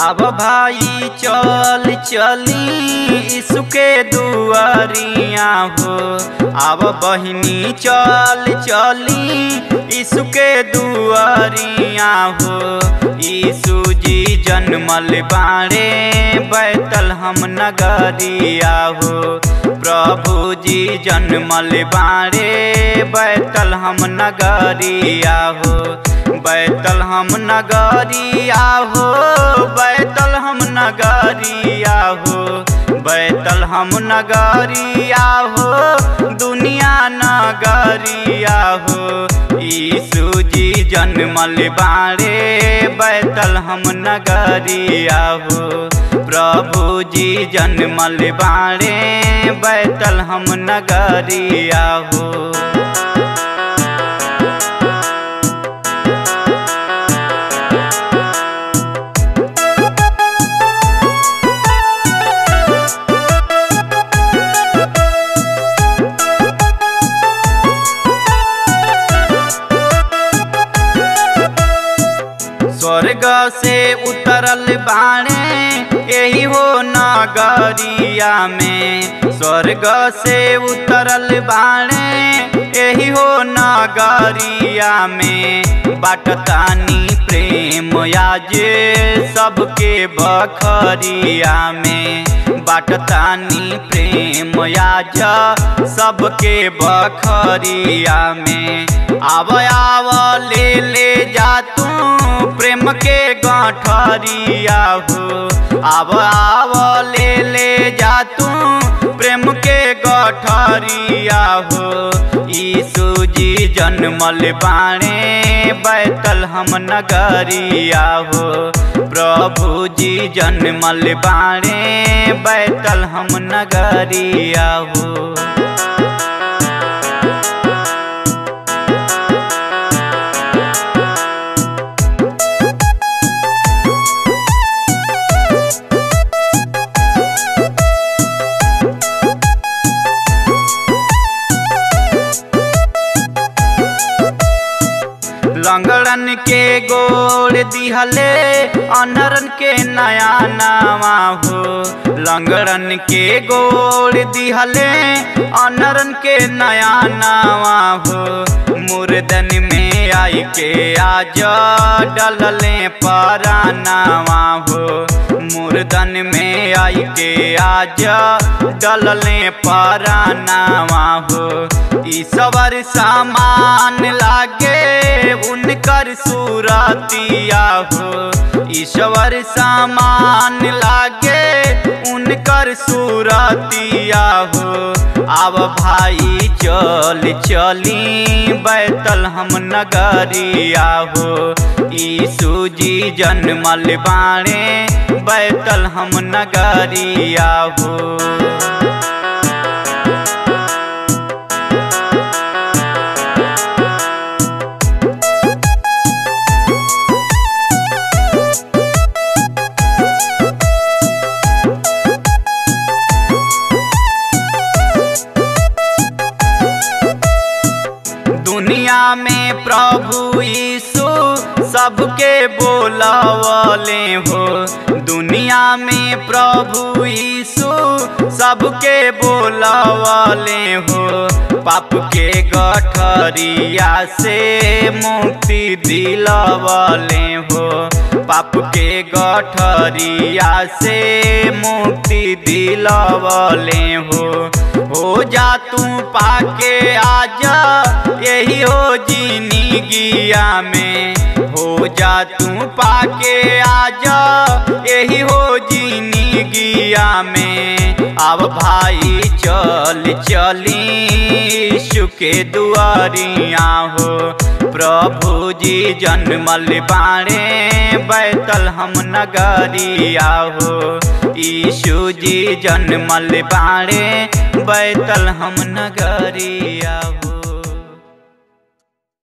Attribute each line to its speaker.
Speaker 1: अब भाई चल चली इसके दुआरिया हो अब बहिनी चल चली इसके दुआरिया हो यीशु जी जन्मल बाड़े बैतल हम नगरिया हो प्रभु जी जन्मल बाड़े बैतल हम नगरिया हो बैतल हम नगरिया हो बैतल हम नगरिया हो बैतल हम नगरिया हो दुनिया नगरिया हो यीशु जी जन्मल बाड़े बैतल हम नगरिया हो प्रभु जी जन्मल बाड़े बैतल हम नगरिया हो स्वर्ग से उतरल बाणे यही हो नगरिया में स्वर्ग से उतरल बाणे यही हो नगरिया में बाटतानी प्रेम याजे सबके बखरिया में बाटतानी प्रेम याज सबके बखरिया में आव आव ले ले जा तू प्रेम के गांठरिया हो आव आव ले ले जा तू प्रेम के गठरिया हो यीशु जी जन्मल बाणे बैतल हम नगरिया हो प्रभु जी जन्मल बाणे बैतल हम नगरिया हो लंगड़न के गोड़ दिहले अनरन के नया नामा हो लंगड़न के गोड़ दिहले अनरन के नया नामा हो मुर्दन में आई के आज डलले परानावा हो मुर्दन में आई के आज डलले परानावा हो ईश्वर सामान लागे उनकर सूरतिया हो ईश्वर सामान लागे उनकर सूरतिया हो अब भाई चल चली बैतल हम नगरिया हो यीशु जी जन्मल बाणे बैतल हम नगरिया हो दुनिया में प्रभु यीशु सबके बोलावले हो दुनिया में प्रभु यीशु सबके बोलावले हो पाप के गठरिया से मुक्ति दिलवले हो पाप के गठरिया से मुक्ति दिलवले हो हो जा तू पाके आजा यही हो जीनी गिया में हो जा तू पाके आजा यही हो जीनी गिया में अब भाई चल चली सुके दुआरिया हो प्रभु जी जन्मल बाणे बैतल हम नगरिया हो यीशु जी जन्मल बाणे बैतल हम नगरिया हो